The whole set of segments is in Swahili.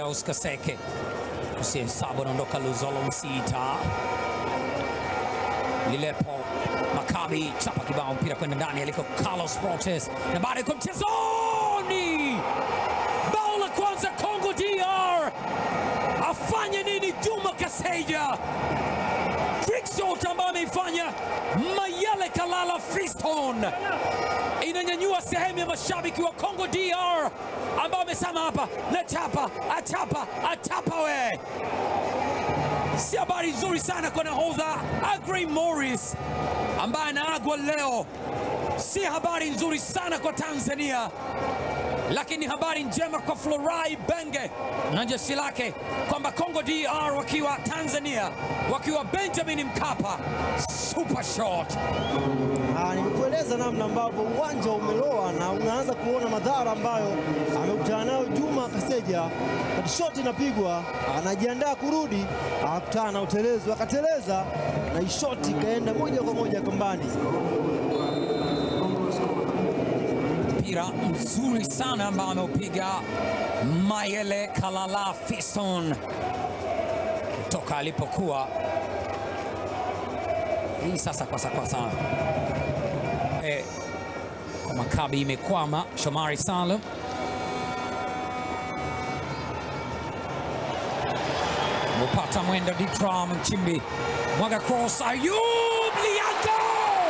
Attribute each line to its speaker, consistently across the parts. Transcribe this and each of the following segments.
Speaker 1: Carlos Kaseke usihesabu, anaondoka Luzolo Msita Lilepo Makabi chapa kibao mpira kwenda ndani aliko Carlos Fortes na baada ya mchezoni, bao la kwanza Congo DR. Afanye nini Juma Kaseja? Trickshot ambayo ameifanya Mayele Kalala Fiston inanyanyua sehemu ya mashabiki wa Congo DR ambao wamesema hapa na chapa achapa achapa we si habari nzuri sana kwa nahodha Agrey Morris ambaye anaagwa leo. Si habari nzuri sana kwa Tanzania, lakini habari njema kwa Florai Benge na jeshi lake kwamba Congo DR wakiwa Tanzania, wakiwa Benjamin Mkapa, super shot.
Speaker 2: Ah, nimekueleza namna ambavyo uwanja umeloa na unaanza kuona madhara ambayo amekutana nayo Juma Kaseja. Kati shoti inapigwa, anajiandaa kurudi, akakutana na utelezi, akateleza na ishoti ikaenda moja kwa moja kambani.
Speaker 1: mpira mzuri sana ambao ameupiga Mayele Kalala Fiston kutoka alipokuwa. Hii sasa kwasa kwasa eh, kwa Makabi imekwama. Shomari Salum mupata mwendo Ditram Nchimbi mwaga cross, Ayub Liago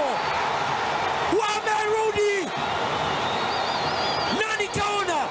Speaker 1: wamerudi nani kaona?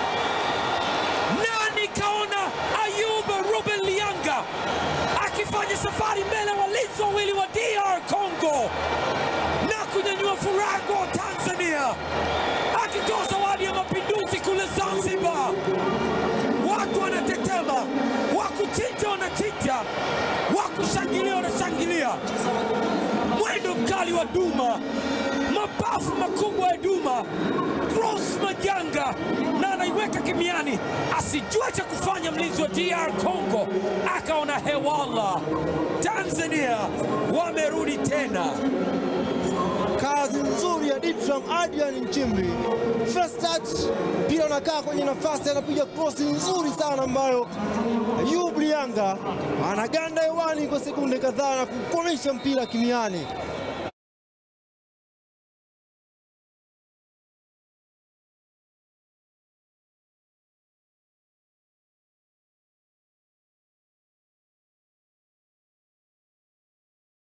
Speaker 1: Nani kaona Ayub Ruben Lianga akifanya safari mbele ya walinzi wawili wa DR Congo na kunyanyua furaha kwa Tanzania, akitoa zawadi ya mapinduzi kule Zanzibar. Watu wanatetema, wakuchinja wanachinja, wakushangilia wanashangilia. Mwendo mkali wa Duma, mapafu makubwa ya Duma, cross majanga, na anaiweka kimiani, asijue cha kufanya mlinzi wa DR Congo, akaona hewala. Tanzania wamerudi tena.
Speaker 2: Kazi nzuri ya Ditram Adrian Nchimbi. First touch, mpira unakaa kwenye nafasi, anapiga krosi nzuri sana ambayo Ayub Lianga anaganda hewani kwa sekunde kadhaa na kukomesha mpira kimiani.